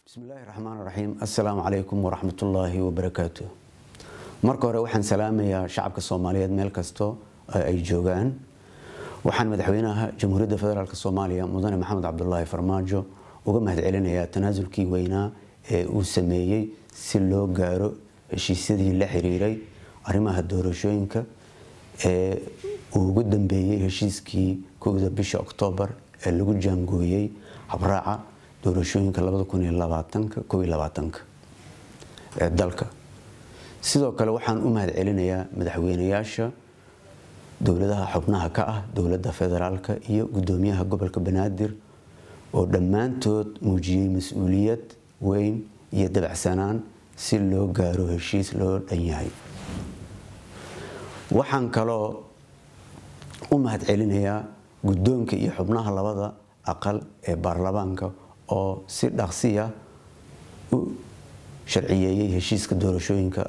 bismillaahi raxmaan raxiim assalaamu calaykum waraxmatullaahi wabarakaatu marka hore waxaan salaamayaa shacabka soomaaliyeed meel kasto ay joogaan waxaan madaxweynaha jamhuuriyadda federaalk soomaaliya mudane maxamed cabdulaahi farmaajo uga mahadcelinayaa tanaasulkii weynaa ee uu sameeyey si loo gaaro heshiisyadii la xiriiray arrimaha doorashooyinka ee uu ugu dambeeyey heshiiskii kowda bisha oktoobar ee lagu jaangooyey habraaca doorashooyinka ee dalka sidoo kale waxaan u mahad celinayaa madaxweynayaasha dowladaha xubnaha ka ah dowladda federaalka iyo gudoomiyaha gobolka banaadir oo dhammaantood muujiyey mas-uuliyad weyn iyo dabacsanaan si loo gaaro heshiis loo dhan yahay waxaan kaloo u mahad celinayaa guddoonka iyo xubnaha labada aqal ee baarlamaanka oo si dhaqsiya u sharciyeeyey heshiiska doorashooyinka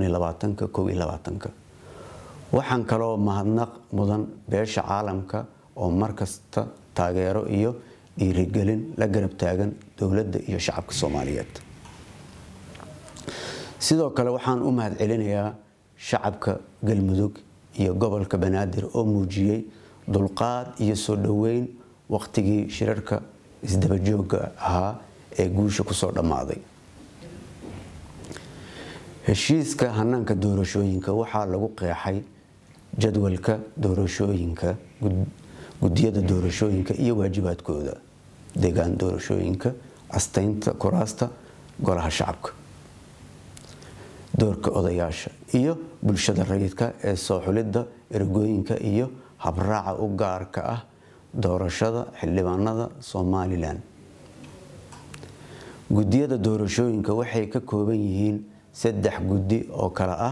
waxaan kaloo mahadnaq mudan beesha caalamka oo markasta taageero iyo dhiirigelin la garab taagan dowladda iyo shacabka soomaaliyeed sidoo kale waxaan u mahad celinayaa shacabka galmudug iyo gobolka banaadir oo muujiyey dulqaad iyo soo dhoweyn waqtigii shirarka isdabajooga ahaa ee guusha kusoo dhammaaday heshiiska hanaanka doorashooyinka waxaa lagu qeexay jadwalka doorashooyinka gudiyada doorashooyinka iyo waajibaadkooda deegaan doorashooyinka astaynta kuraasta golaha shacabka doorka odayaasha iyo bulshada rayidka ee soo xulidda ergooyinka iyo habraaca u gaarka ah doorashada xildhibaanada somalilan gudiyada doorashooyinka waxay ka kooban yihiin saddex guddi oo kale ah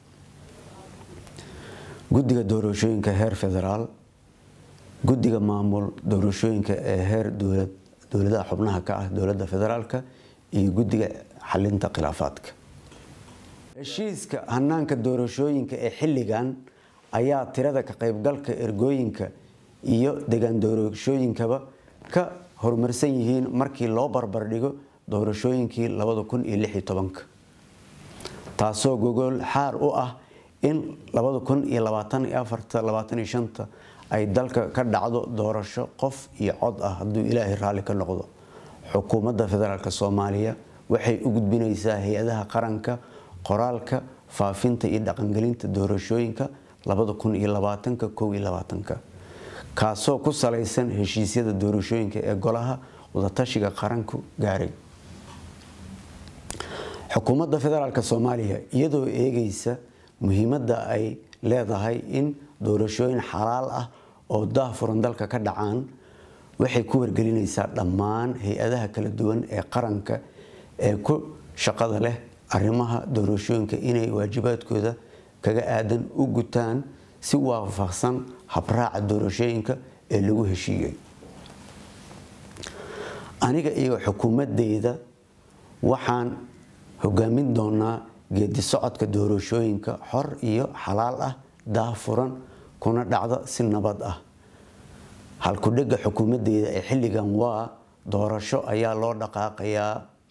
guddiga doorashooyinka heer federaal guddiga maamul doorashooyinka ee heer dowladaha xubnaha ka ah dowladda federaalka iyo guddiga xalinta khilaafaadka heshiiska hanaanka doorashooyinka ee xilligan ayaa tirada ka qaybgalka ergooyinka iyo degaan doorashooyinkaba ka horumarsan yihiin markii loo barbardhigo doorashooyinkii taasoo gogol xaar u ah in ay dalka ka dhacdo doorasho qof iyo cod ah hadduu ilaahay raalli ka noqdo xukuumadda federaalk soomaaliya waxay u gudbinaysaa hay-adaha qaranka qoraalka faafinta iyo dhaqangelinta doorashooyinka kaasoo ku salaysan heshiisyada doorashooyinka ee golaha wadatashiga qaranku gaaray xukuumadda federaalk soomaaliya iyadoo eegaysa muhiimadda ay leedahay in doorashooyin xalaal ah oo daahfuran dalka ka dhacaan waxay ku wargelinaysaa dhammaan hay-adaha kala duwan ee qaranka ee ku shaqada leh arrimaha doorashooyinka inay waajibaadkooda kaga aadan u gutaan si waafaqsan habraaca doorashooyinka ee lagu heshiiyey aniga iyo xukuumadeyda waxaan hogaamin doonaa geedi socodka doorashooyinka xor iyo xalaal ah daafuran kuna dhacda si nabad ah halkudhega xukuumadeyda ee xilligan waa doorasho ayaa loo dhaqaaqayaa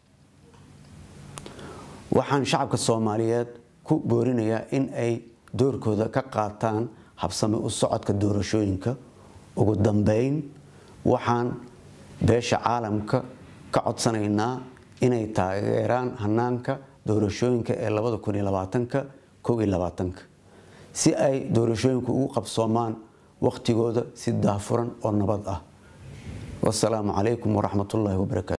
waxaan shacabka soomaaliyeed ku boorinayaa in ay doorkooda ka qaataan habsami u socodka doorashooyinka ugu dambeyn waxaan beesha caalamka ka codsanaynaa inay taageeraan hanaanka doorashooyinka ee si ay doorashooyinku ugu qabsoomaan wakhtigooda si daafuran oo nabad ah wasalaamu calaykum waraxmatullaahi wabarakaatu